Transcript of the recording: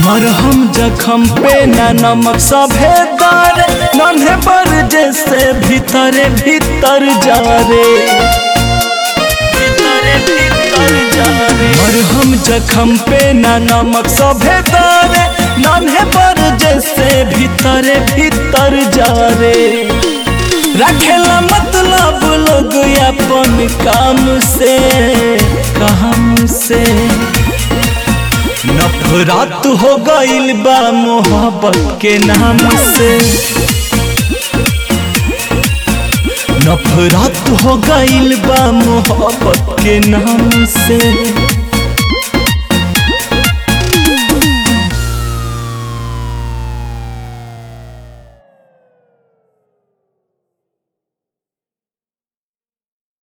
मरहम जखम पे न नमक सभे दार नन्हे पर जैसे भीतरे भीतर जा रे भीतरे भीतर जा रे मरहम जखम पे न नमक सभे दार नन्हे पर जैसे भीतरे भीतर जा रे रखेला मतलब लोग अपन काम से काम से नफरत हो गइल बा मोहब्बत के नाम से नफरत हो गइल बा मोहब्बत के नाम से